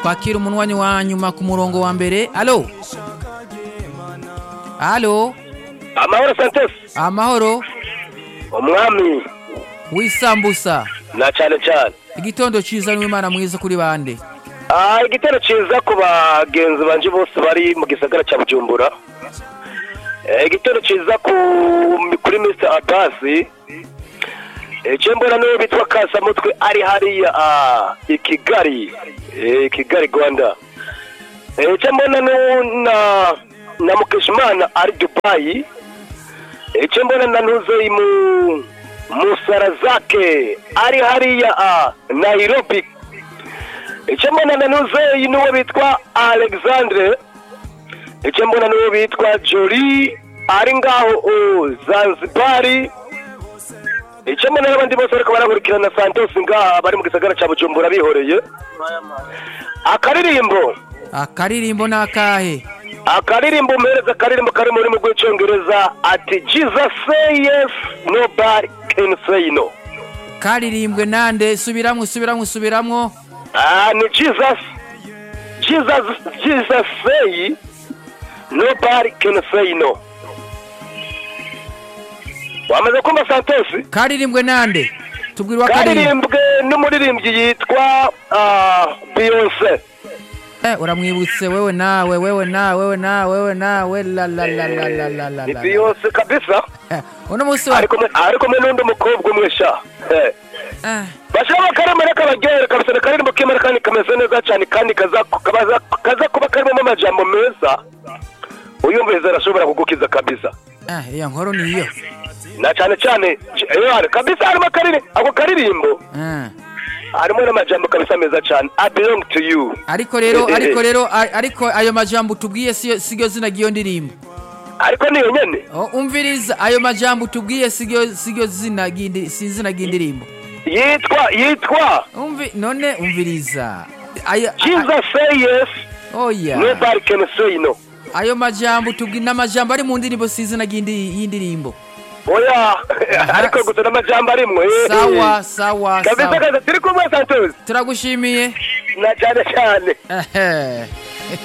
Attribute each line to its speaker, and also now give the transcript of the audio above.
Speaker 1: twakira umunwanyi wa nyuma ku murongo wa mbere alo alo
Speaker 2: amahoro santos
Speaker 1: amahoro
Speaker 2: umwami
Speaker 1: w'isambusa
Speaker 2: na cyane cyane
Speaker 1: igitondo cyiza n'imana mwiza kuri bande
Speaker 2: Ah, igitero cyiza ku bagenzi banje bose bari mu gisagara cya bujumbura Eh, igitero cyiza ku kuri mr abasi icyo mbona niwe bitwa kasamutwe ari hariya ah, i kigali Eh, i kigali rwanda Eh, icyo mbona nu- na na mukeshimana ari dubayi icyo mbona na ntuzeyi mu musarazake ari hariya ah, nairobi icyo mbona na nuzeyi n'uwo bitwa alexandre icyo mbona n'uwo bitwa jori ari ngaho oh, zanzibari icyo mbona n'abandi bose bariko barakurikirana santos ngaha bari mu gisagara cya bujumbura bihoreye akaririmbo
Speaker 1: akaririmbo ni akahe
Speaker 2: akaririmbo umuhereza akaririmbo kari mu rurimi rw'icyongereza ati jesus say yes nobody can say no
Speaker 1: karirimbwe nande subiramwo subiramwo subiramwo
Speaker 2: Ah, ni Jesus. Jesus, Jesus say, nobody can say no. Wamaze kumva Santos?
Speaker 1: karirimbwe nande tubwire uwakaririmbo
Speaker 2: Karirimbwe n'umuririmbyi yitwa ah, Beyonce.
Speaker 1: Eh, uramwibutse wewe nawe wewe nawe wewe nawe wewe nawe la la la la la la la
Speaker 2: Ni
Speaker 1: la
Speaker 2: Beyonce kabisa.
Speaker 1: Eh, uno munsi wa
Speaker 2: Ariko ariko kumwe n'undi mukobwa umwe sha. Eh.
Speaker 1: Eh,
Speaker 2: bashaka akaremera kabaryohera kabisa ni akaririmbo k'imana kandi kameze neza cyane kandi kaza kaza- kaza kuba karimo amajambo meza uyumviriza arashobora kugukiza kabisa
Speaker 1: eh, iyo nkuru niyo
Speaker 2: na cyane cyane eh, kabisa harimo akariri ako karirimbo
Speaker 1: Eh.
Speaker 2: harimo n'amajambo kabisa meza cyane i belong to you
Speaker 1: ariko rero
Speaker 2: Eh, eh,
Speaker 1: ariko
Speaker 2: eh.
Speaker 1: rero a- ariko ayo majambo tubwiye siyo siyo zina ry'iyo ndirimbo
Speaker 2: ariko niyo nyene
Speaker 1: Oh, umviriza ayo majambo tubwiye siyo siyo zina ry'indi si izina ry'indirimbo
Speaker 2: yitwa yitwa
Speaker 1: umvi none umviriza ayo a-
Speaker 2: jesus say yes
Speaker 1: oya
Speaker 2: nobody can say no
Speaker 1: ayo majambo tubwi n'amajambo ari mu ndirimbo si izina ry'indi- y'indirimbo
Speaker 2: oya ariko gusa n'amajambo arimwo eh,
Speaker 1: sawa
Speaker 2: eh.
Speaker 1: sawa
Speaker 2: kabisa
Speaker 1: sawa
Speaker 2: kabisa turi kumwe santos
Speaker 1: turagushimiye
Speaker 2: na cyane cyane
Speaker 1: Ehe.